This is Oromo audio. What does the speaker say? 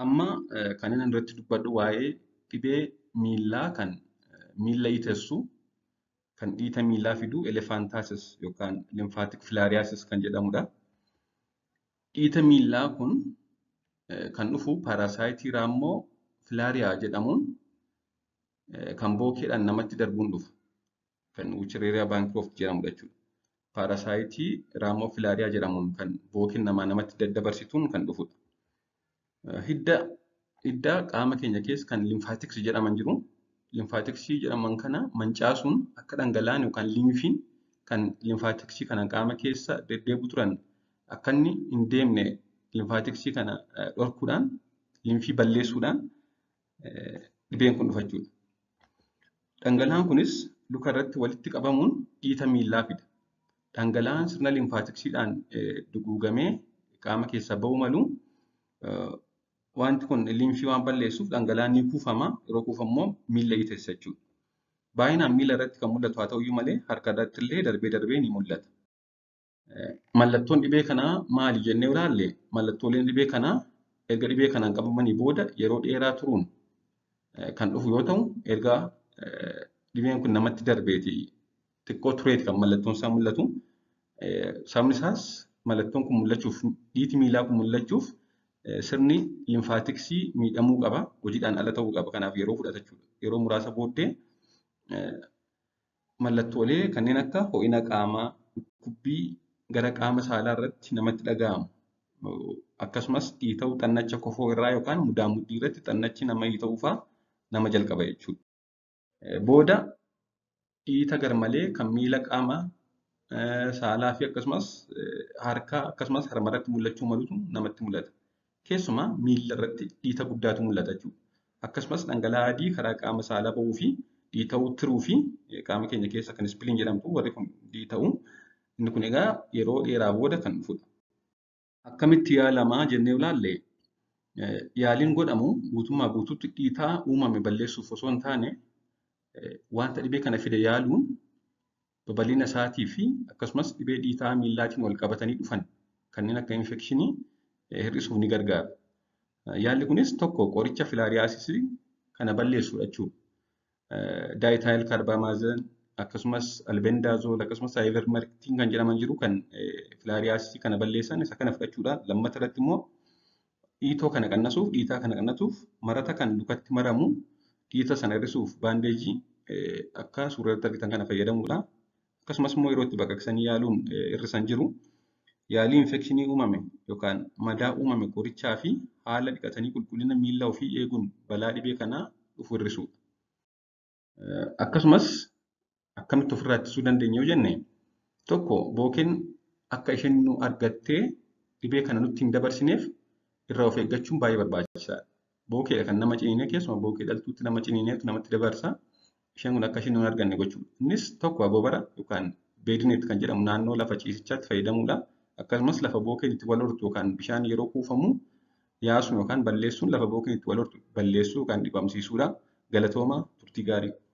Amma kan inni irratti dubbadhu waa'ee dhibee miillaa kan miilla dhiitessu kan dhiita miillaa fidu elefaantaasis yookaan limfaatik filaariyaasis kan jedhamudha. Dhiita miillaa kun kan dhufu paarasaayitii raammoo filaariyaa jedhamuun kan bookeedhaan namatti darbuun dhufa. Kan wuchiriiriyaa baankirooft jedhamudha jechuudha. Paarasaayitii raammoo filaariyaa jedhamuun kan bookeen namaa namatti daddabarsituun kan dhufudha. Hidda hidda qaama keenya keessa kan limfaatiksii jedhaman jiru. Limfaatiksii jedhaman kana mancaasuun akka dhangala'aan yookaan limfiin kan limfaatiksii kana qaama keessa deddeebi'u turan akka inni hin deemne limfaatiksii kana dhorkuudhaan limfii balleessuudhaan dhibeen kun dhufa jechuudha. Dhangala'aan kunis luka irratti walitti qabamuun dhiita miillaa fida. Dhangala'aan sirna limfaatiksiidhaan duguugamee qaama keessaa ba'uu malu wanti kun limfii waan balleessuuf dhangala'aan ni kuufama. Yeroo kuufamu immoo miilla dhiitessa jechuudha. Baay'inaan miilla irratti kan mul'atu haa ta'uyyuu malee harka irratti illee darbee darbee ni mul'ata. Mallattoon dhibee kanaa maali jennee ilaalle mallattooleen dhibee kanaa erga dhibee kanaan qabamanii booda yeroo dheeraa turuun kan dhufu yoo ta'u erga dhibeen kun namatti darbeeti xiqqoo tureeti kan mallattoon isaa mul'atu. Sababni isaas mallattoon kun mul'achuuf dhiiti miillaa kun mul'achuuf sirni limfaatiksii miidhamuu qaba. Hojiidhaan ala ta'uu qaba. Kanaaf yeroo fudhata jechuudha. Yeroo muraasa booddee mallattoolee kanneen akka ho'ina qaamaa, dhukkubbii gara qaama saalaa irratti namatti dhaga'amu. Akkasumas dhiita'uu xannacha kofoo irraa yookaan mudaa mudhii irratti xannachi nama dhiita'uu fa'aa nama jalqaba jechuudha. Booda dhiita garmalee kan miila qaama saalaa fi akkasumas harkaa akkasumas harma irratti mul'achuu malutu namatti mul'ata. Keessumaa miila irratti dhiita guddaatu mul'ata jechuudha. Akkasumas dhangala'aa adii karaa qaama saalaa ba'uu fi dhiita'uu tiruu fi qaama keenya keessa kan ispiliin jedhamtu warri kun dhiita'uu inni kun egaa yeroo dheeraa booda kan dhufudha. Akkamitti yaalamaa jennee ilaalle yaaliin godhamu guutummaa guutuutti dhiitaa uumame balleessuuf osoo hin taane wanta dhibee kana fide yaaluun babal'ina isaatii fi akkasumas dhibee dhiitaa miillaatiin wal qabatanii dhufan kanneen akka infekshinii hir'isuuf ni gargaara. Yaalli kunis tokko qoricha filaariyaasisii kana balleessudha jechuudha. Daayitaayil kaarbaamaazen akkasumas albendaazool akkasumas aayivermektiin kan jedhaman jiru kan filaariyaasisii kana balleessan isa kana fudhachuudhaan lammata irratti immoo dhiitoo kana qannasuuf dhiitaa kana qannasuuf marata kan lukatti maramu dhiita sana hir'isuuf baandeejii akka suuratti argitan kana fayyadamuudha. Akkasumas immoo yeroo itti baqaqsanii yaaluun hir'isan jiru. Yaalii infekshinii uumame yookaan madaa uumame qorichaa fi haala dhiqatanii qulqullina miilla ofii eeguun balaa dhibee kanaa dhufu hir'isuudha. Akkasumas akkamitti ofirraa ittisuu dandeenya yoo jenne tokko bookeen akka isheen nu argattee dhibee kana nutti hin dabarsineef irraa of eeggachuun baay'ee barbaachisaadha. Bookeedha kan nama ciniinee keessumaa bookee dhaltuutti nama ciniineetu namatti dabarsa. Isheen kun akka isheen hin arganne gochuudha. Innis tokko agobara yookaan beedineet kan jedhamu naannoo lafa ciisichaatti fayyadamuudha. Akkasumas lafa bookeen itti wal hortu yookaan bishaan yeroo kuufamu yaasuun yookaan balleessuun lafa bookeen itti wal hortu balleessuu yookaan dhibamsiisuudha. Galatooma turtii gaarii.